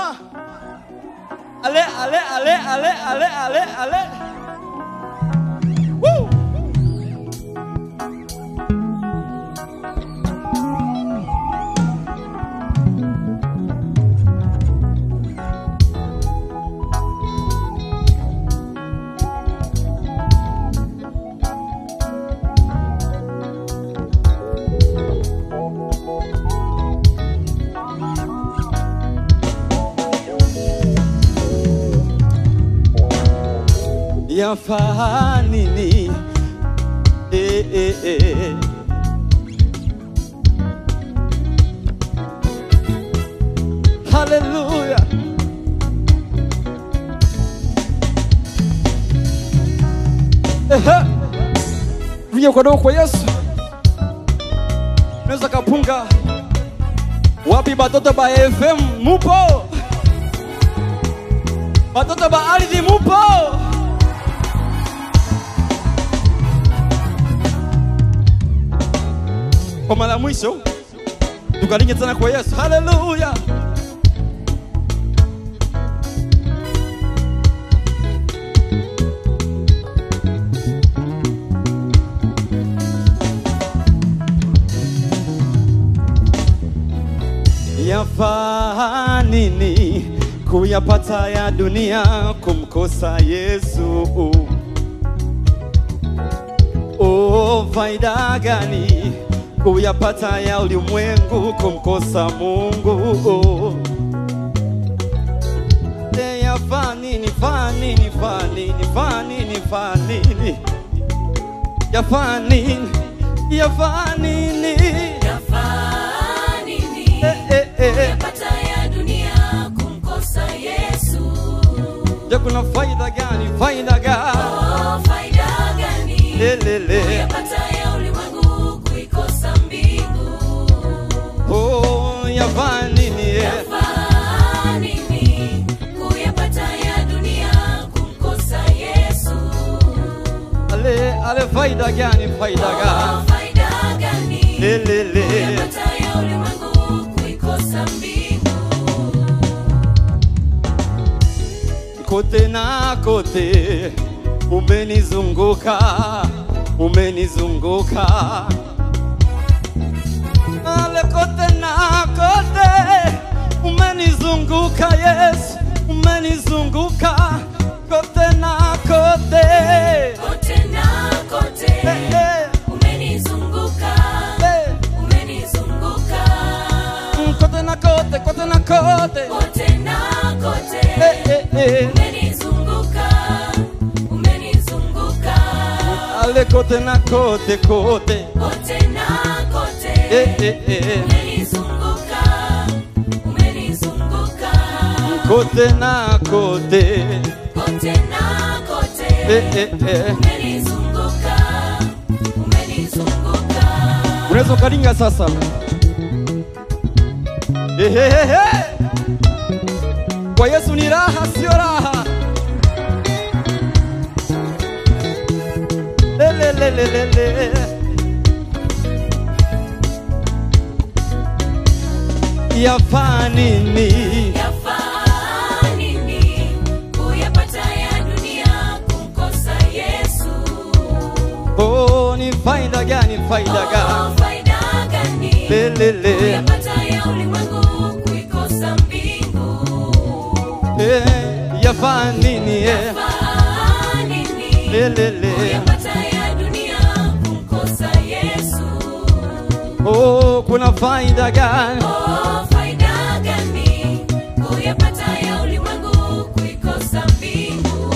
Ale, ale, ale, ale, ale, ale, ale. Woo! yafaa nini? Eh, eh, eh. Haleluya. Ehe. Rudia kwa dogo kwa Yesu. Naweza kapunga. Wapi batoto ba FM mupo? Batoto ba ardhi mupo? kwa mara ya mwisho tukalinge tena kwa Yesu. Haleluya! Yafaa nini kuyapata ya dunia kumkosa Yesu? Oh, faida gani kuyapata ya ulimwengu kumkosa Mungu? Te yafaa nini, faa nini, faa nini, faa nini, faa nini, yafaa nini, yafaa nini? Yafaa nini Eh, eh, eh. kuyapata ya dunia kumkosa Yesu? Je, kuna faida gani? Faida gani? Oh, faida gani Lelele. kuyapata ya ulimwengu kuikosa mbingu? Oh, yafaa nini? eh? Yafaa nini kuyapata ya dunia kumkosa Yesu? Ale, ale faida gani? Faida Oh, gani? faida gani Lelele. kuyapata ya ulimwengu kuikosa mbingu? kote na kote umenizunguka, umenizunguka ale kote na kote umenizunguka, Yesu umenizunguka kote na kote Kote na kote Eh, eh, umenizunguka eh. umenizunguka Mm, kote na kote kote na kote kote na kote eh, eh, eh. umenizunguka umenizunguka ale kote na kote kote kote na kote eh, eh, eh. umenizunguka umenizunguka kote na kote kote na kote eh, eh, eh. umenizunguka umenizunguka unaweza ukalinga sasa Ehehehe. kwa yesu ni raha sio raha Lelelelelele. yafaa nini Yafaa nini kuyapata ya dunia kumkosa Yesu? oh, ni faida gani faida Oh, gani faida gani Lelele. kuyapata ya ulimwengu kuikosa mbingu? eh, yafaa nini eh. Yafaa nini Lelele. kuyapata ya dunia kumkosa Yesu? oh, kuna faida gani Oh, faida gani kuyapata ya ulimwengu kuikosa mbingu?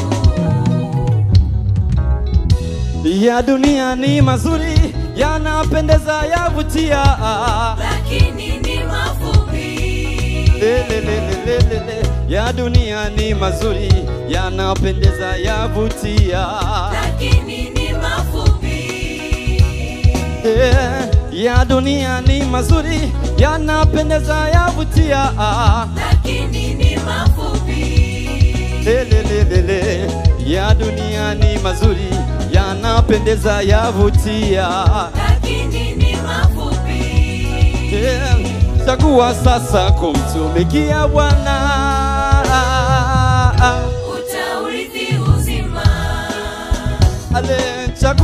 ya dunia ni mazuri yanapendeza yavutia lakini ni mafupi. Lelelelelelele. ya dunia ni mazuri yanapendeza yavutia lakini ni mafupi. Eh, ya dunia ni mazuri yanapendeza yavutia lakini ni mafupi. Lelelelele. ya dunia ni mazuri yanapendeza yavutia lakini ni mafupi. Eh, chagua sasa kumtumikia Bwana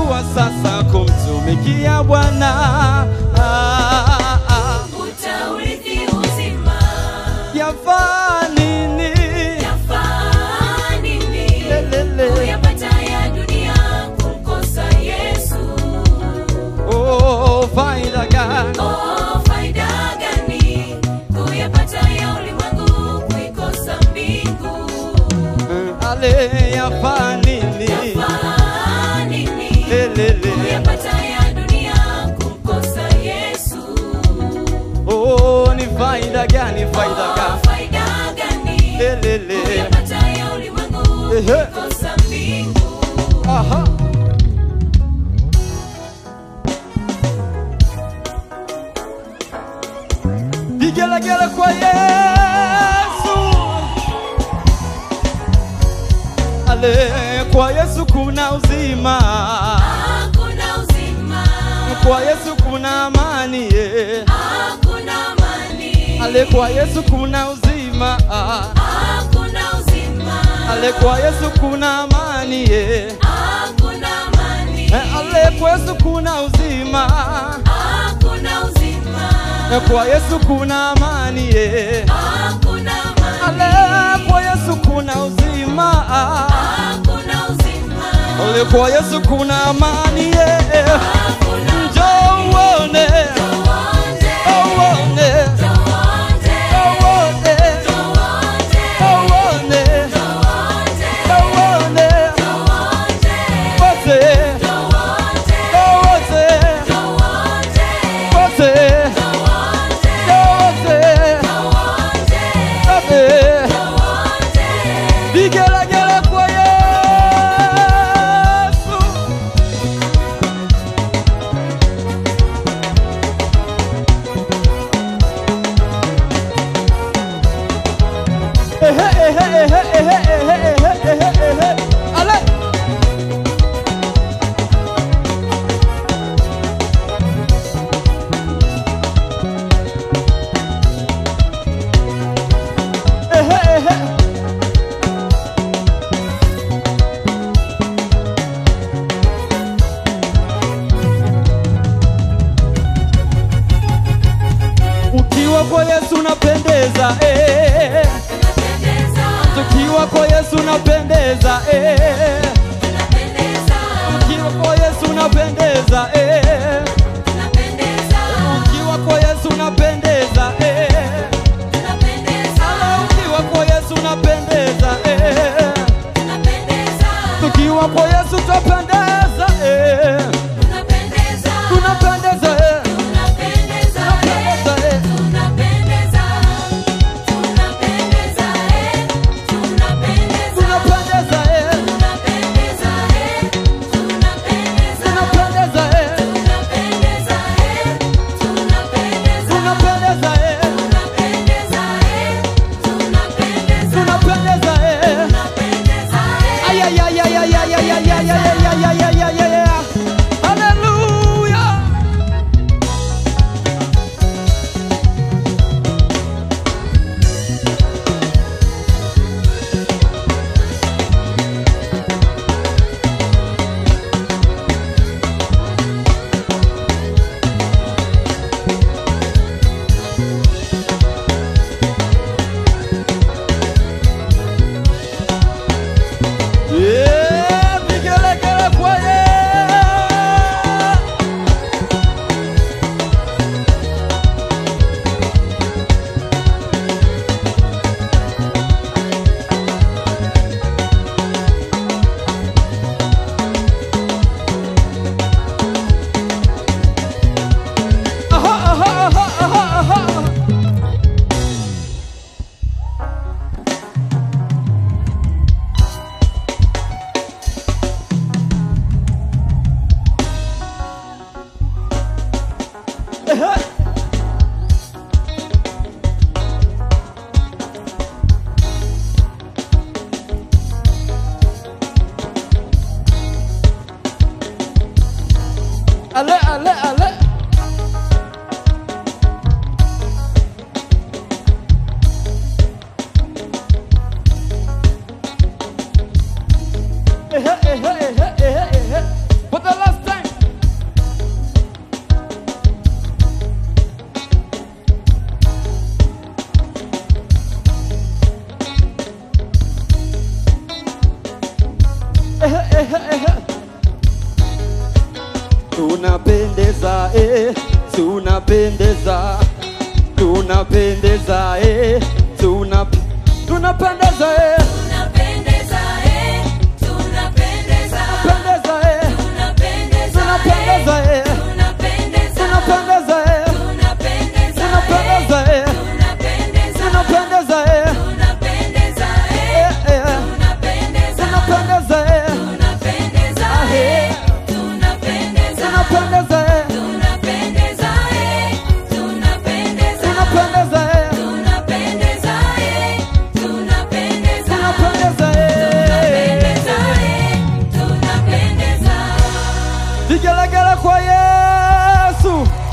chagua sasa kumtumikia Bwana. Ah, ah. utaurithi uzima. Yafaa nini? Yafaa nini Lelele. kuyapata ya dunia kumkosa Yesu? Oh, faida gani? Oh, faida gani kuyapata ya ulimwengu kuikosa mbingu? Ale yafaa nini? Yafaa nini Lelele. kuyapata ya dunia kumkosa Yesu? Oh, ni faida gani? Faida Oh, gani? faida gani Lelele. kuyapata ya ulimwengu Ehe. kuikosa mbingu? Aha. Vigelegele kwa Yesu. Ale, kwa Yesu kuna uzima. Hakuna uzima, Kwa Yesu kuna amani. yeah. hakuna amani, Ale, kwa Yesu kuna uzima. hakuna uzima, Ale, kwa Yesu kuna amani. yeah. hakuna amani, Eh, Ale, kwa Yesu kuna uzima. hakuna uzima, Eh, Kwa Yesu kuna amani. yeah. hakuna amani, Ale, kwa Yesu kuna uzima. hakuna uzima, Ale, kwa Yesu kuna amani. yeah. hakuna Njoo uone, Tuonje, uone, tuonje, uone, tuonje, uone, tuonje, uone. tuonje, Wote, tuonje, wote, tuonje, wote, tuonje, wote, tuonje, wote. tuonje. Vigelegele kwa Yesu. Ehe, ehe, ehe, ehe, ehe, ehe, ehe, ehe. Ale. Ehe, ehe. Ukiwa kwa Yesu unapendeza eh. Tukiwa kwa Yesu unapendeza eh. Ukiwa kwa Yesu unapendeza eh. Ukiwa kwa Yesu unapendeza eh. Ala, ukiwa kwa Yesu unapendeza eh. Tukiwa kwa Yesu tunapendeza eh. Tunapendeza eh. Tunapendeza eh. Tunapendeza eh. Tunapendeza eh. Tunapendeza eh. Tunapendeza eh. Ay, ay, ay, ay, ay, ay, ay, ay, ay, ay, ay, ay, ay, ay, ay, ay. Hallelujah. Yeah, vigelegele kwa Yesu. Aha, aha, aha, aha, aha. Ehe. Ale, ale, ale. Ehe, ehe, ehe, ehe, ehe. For the last eh, eh, eh. Tunapendeza eh, tunapendeza, tunapendeza eh, tunap tunapendeza eh, Tunapendeza, eh, tunapendeza. pendeza eh, Tunapendeza, tunapendeza eh, eh, tunapendeza. tunapendeza eh, Tunapendeza, tunapendeza eh, eh, tunapendeza. tunapendeza eh, Tunapendeza, eh, eh, eh, tunapendeza. tunapendeza eh, Tunapendeza, eh, tunapendeza. tunapendeza eh, Tunapendeza, eh, tunapendeza. tunapendeza eh, Tunapendeza, eh, tunapendeza. tunapendeza eh. Tunapendeza, eh, tunapendeza. Vigelegele kwa Yesu.